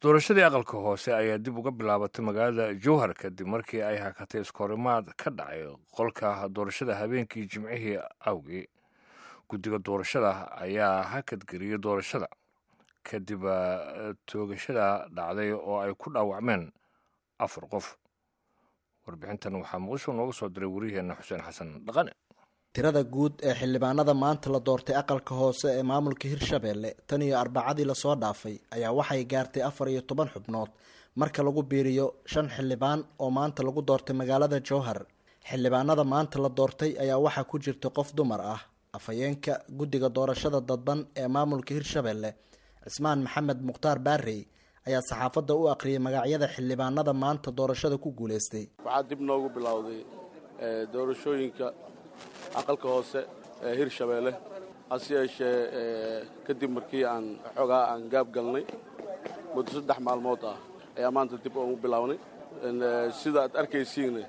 doorashadii aqalka hoose ayaa dib uga bilaabatay magaalada jowhar kadib markii ay hakatay iskahorimaad ka dhacay qolka doorashada habeenkii jimcihii awgii guddiga doorashada ayaa hakadgeliyey doorashada kadib toogashada dhacday oo ay ku dhaawacmeen afar qof warbixintan waxaa muqdisho nooga soo diray wariyaheenna xuseen xasan dhaqane tirada guud ee xildhibaanada maanta la doortay aqalka hoose ee maamulka hirshabeelle tan iyo arbacadii lasoo dhaafay ayaa waxay gaartay afar iyo toban xubnood marka lagu biiriyo shan xildhibaan oo maanta lagu doortay magaalada jowhar xildhibaanada maanta la doortay ayaa waxaa ku jirta qof dumar ah afhayeenka guddiga doorashada dadban ee maamulka hirshabeelle cismaan maxamed mukhtaar baarey ayaa saxaafadda u aqriyay magacyada xildhibaanada maanta doorashada ku guuleystay waxaa dib noogu bilowday doorashooyinka aqalka hoose ee hirshabeelle hase yeeshee kadib markii aan xoogaa aan gaab galnay muddo saddex maalmood ah ayaa maanta dib ugu bilownay sida aad arkaysiinna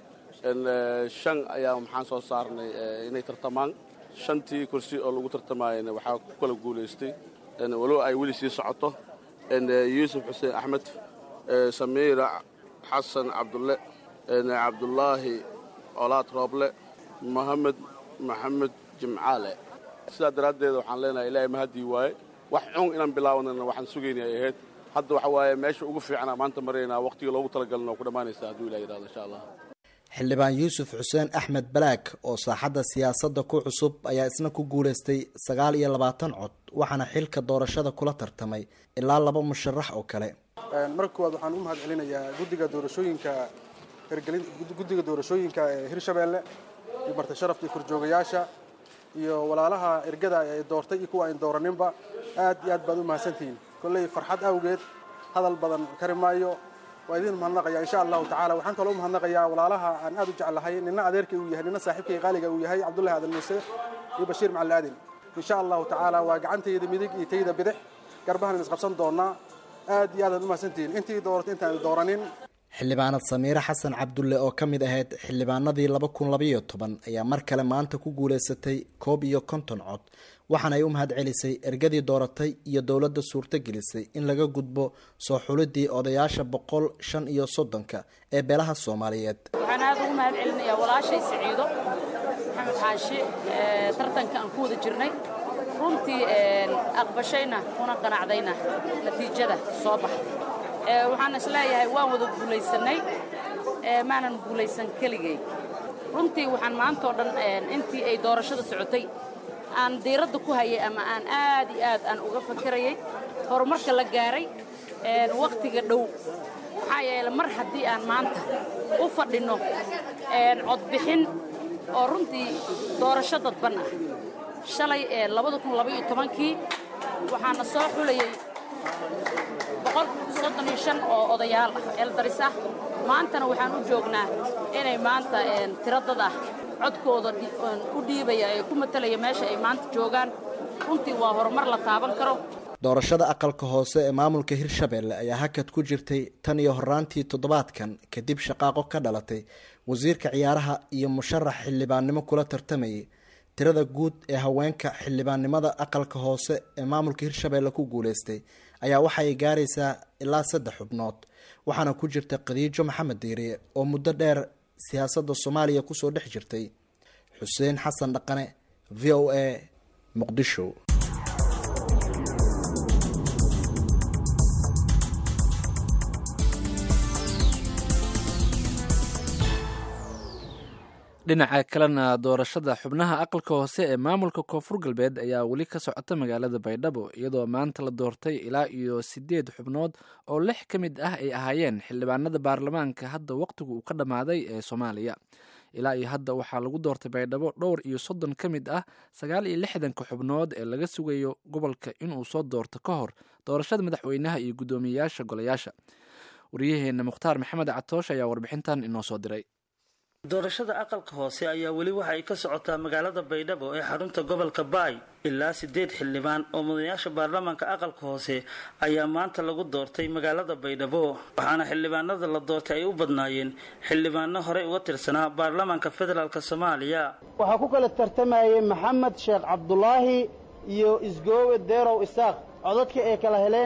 shan ayaa maxaan soo saarnay inay tartamaan shantii kursi oo lagu tartamaayana waxaa ku kala guulaystay walow ay weli sii socoto yuusuf xuseen axmed samiira xasan cabdulle cabdulaahi colaad rooble mohamed maxamed jimcaale sidaa daraaddeed waxaan leenahay ilaahay mahaddii waaye wax cun inaan bilaawnana waxaan sugaynay ay ahayd hadda waxa waaye meesha ugu fiicana maanta maraynaa waqhtiga loogu talagalna oo ku dhammaanaysa hadduu ilah yidhahdo insha allah xildhibaan yuusuf xuseen axmed balaag oo saaxadda siyaasadda ku cusub ayaa isna ku guulaystay sagaal iyo labaatan cod waxaana xilka doorashada kula tartamay ilaa laba musharax oo kale marka koowaad waxaan u mahad celinayaa guddiga doorashooyinka hirgelin guddiga doorashooyinka ee hirshabeelle iyo marti sharafka iyo korjoogayaasha iyo walaalaha ergada ay doortay iyo kuwa ayn dooraninba aad iyo aad baad u mahadsantihiin kolley farxad awgeed hadal badan kari maayo waa idin mahadnaqaya insha allahu tacala waxaan kaloo u mahadnaqayaa walaalaha aan aad u jeclahay nina adeerkay uu yahay nina saaxiibkay qaaliga uu yahay cabdullahi aadan muuse iyo bashiir macali aadin insha allahu tacaala waa gacantayda midig iyo tayda bidix garbahan isqabsan doonaa aad iyo aad aad u mahadsantihiin intii dooratay intaan dooranin xildhibaanad samiire xasan cabdulle oo ka mid ahayd xildhibaanadii laba kun labayo toban ayaa mar kale maanta ku guulaysatay koob iyo konton cod waxaana ay u mahad celisay ergadii dooratay iyo dowladda suurto gelisay in laga gudbo soo xulidii odayaasha boqol shan iyo soddonka ee beelaha soomaaliyeed waxaan aad ugu mahad celinayaa walaashay siciido maxamed xaashi tartanka aan ku wada jirnay runtii aqbashayna kuna qanacdayna natiijada soo baxday waxaan isleeyahay waan wada guulaysanay maanan guulaysan keligay runtii waxaan maantao dhan intii ay doorashada socotay aan diiradda ku hayay ama aan aad iyo aad aan uga fakirayay horumarka la gaaray wakhtiga dhow maxaa yeele mar haddii aan maanta u fadhinno codbixin oo runtii doorasho dadban ah shalay labada kun labaiyo tobankii waxaana soo xulayay boqol soddon iyo shan oo odayaal ah eeldaris ah maantana waxaan u joognaa inay maanta tiro dad ah codkooda u dhiibaya ee ku matalaya meesha ay maanta joogaan runtii waa horumar la taaban karo doorashada aqalka hoose ee maamulka hirshabeelle ayaa hakad ku jirtay tan iyo horaantii toddobaadkan kadib shaqaaqo ka dhalatay wasiirka ciyaaraha iyo musharax xildhibaannimo kula tartamayay tirada guud ee haweenka xildhibaannimada aqalka hoose ee maamulka hirshabeelle ku guuleystay ayaa waxa ay gaaraysaa ilaa saddex xubnood waxaana ku jirta khadiijo maxamed diiriye oo muddo dheer siyaasadda soomaaliya kusoo dhex jirtay xuseen xasan dhaqane v o a muqdisho dhinaca kalena doorashada xubnaha aqalka hoose ee maamulka koonfur galbeed ayaa weli ka socota magaalada baydhabo iyadoo maanta la doortay ilaa iyo sideed xubnood oo lix ka mid ah ay ahaayeen xildhibaanada baarlamaanka hadda waqtigu uu ka dhammaaday ee soomaaliya ilaa iyo hadda waxaa lagu doortay baydhabo dhowr iyo soddon ka mid ah sagaal iyo lixdanka xubnood ee laga sugayo gobolka inuu soo doorto ka hor doorashada madaxweynaha iyo guddoomiyeyaasha golayaasha waryaheena mukhtaar maxamed catoosh ayaa warbixintan inoo soo diray doorashada aqalka hoose ayaa weli waxa ay ka socotaa magaalada baydhabo ee xarunta gobolka baay ilaa sideed xildhibaan oo mudanayaasha baarlamaanka aqalka hoose ayaa maanta lagu doortay magaalada baydhabo waxaana xildhibaanada la doortay ay u badnaayeen xildhibaano horey uga tirsanaa baarlamaanka federaalk soomaaliya waxaa ku kala tartamayay maxamed sheekh cabdulaahi iyo isgoowe deerow isaaq codadka ay kala heleen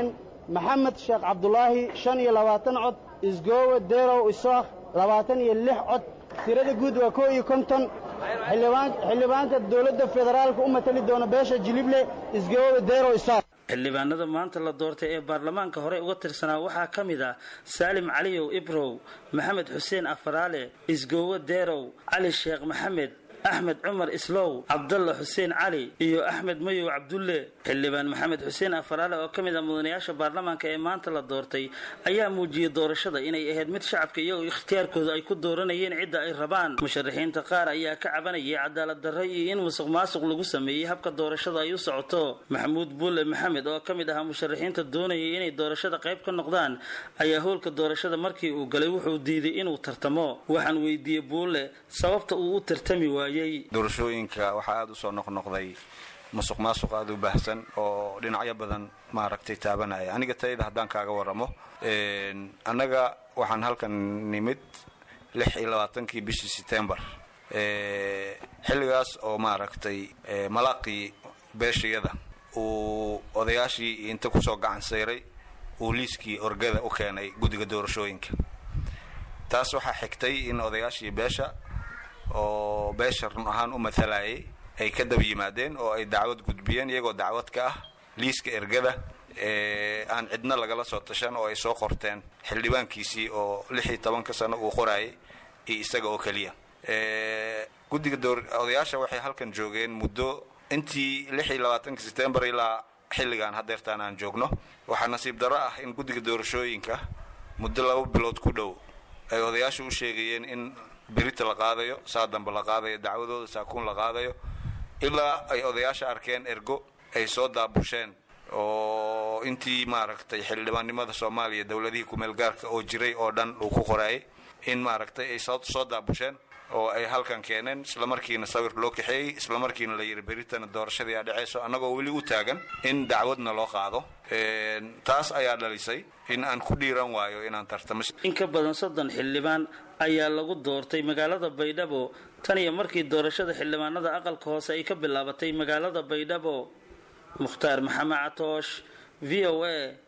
maxamed sheekh cabdulaahi shan iyo labaatan cod isgoowe deerow isaakh labaatan iyo lix cod tirada guud waa koo iyo konton xildhibaanka dowladda federaalka u matali doona beesha jilible isgoowe deerow isaakh xildhibaanada maanta la doortay ee baarlamaanka hore uga tirsanaa waxaa ka mid ah saalim caliyow ibrow maxamed xuseen afaraale isgoowe deerow cali sheekh maxamed axmed cumar islow cabdalla xuseen cali iyo axmed mayow cabdulle xildhibaan maxamed xuseen afaraale oo ka mid ah mudanayaasha baarlamaanka ee maanta la doortay ayaa muujiyey doorashada inay ahayd mid shacabka iyagoo ikhtiyaarkooda ay ku dooranayeen cidda ay rabaan musharaxiinta qaar ayaa ka cabanayay cadaalad darro iyo in musuq maasuq lagu sameeyey habka doorashada ay u socoto maxamuud bulle maxamed oo ka mid ahaa musharaxiinta doonayay inay doorashada qayb ka noqdaan ayaa howlka doorashada markii uu galay wuxuu diiday inuu tartamo waxaan weydiiyey buulle sababta uu u tartami waayey doorashooyinka waxaa aada u soo noqnoqday musuq maasuq aada u baahsan oo dhinacyo badan maaragtay taabanaya aniga tayada haddaan kaaga waramo annaga waxaan halkan nimid lix iyo labaatankii bishii setembar xilligaas oo maaragtay malaaqii beeshayada uu odayaashii inta kusoo gacan sayray uu liiskii orgada u keenay guddiga doorashooyinka taas waxaa xigtay in odayaashii beesha oo beesha run ahaan u matalayay ay ka daba yimaadeen oo ay dacwad gudbiyeen iyagoo dacwad ka ah liiska ergada aan cidna lagala soo tashan oo ay soo qorteen xildhibaankiisii oo lix iyo tobanka sano uu qoraayay iyo isaga oo keliya guddiga odayaasha waxay halkan joogeen muddo intii lix iyo labaatanka setembar ilaa xilligan hadeertaan aan joogno waxaa nasiib darro ah in guddiga doorashooyinka muddo laba bilood ku dhow ay odayaasha u sheegayeen in berita la qaadayo saa dambe la qaadayo dacwadooda saakuun la qaadayo ilaa ay odayaasha arkeen ergo ay soo daabusheen oo intii maaragtay xildhibaannimada soomaaliya dowladihii kumeel gaarka oo jiray oo dhan uu ku qoraayay in maaragtay ay soo daabusheen oo ay halkan keeneen islamarkiina sawir loo kaxeeyey islamarkiina la yidhi beritana doorashadii aa dhacayso annagoo weli u taagan in dacwadna loo qaado taas ayaa dhalisay in aan ku dhiiran waayo inaan tartamo in ka badan soddon xildhibaan ayaa lagu doortay magaalada baydhabo tan iyo markii doorashada xildhibaanada aqalka hoose ay ka bilaabatay magaalada baydhabo mukhtaar maxamed catoosh v o a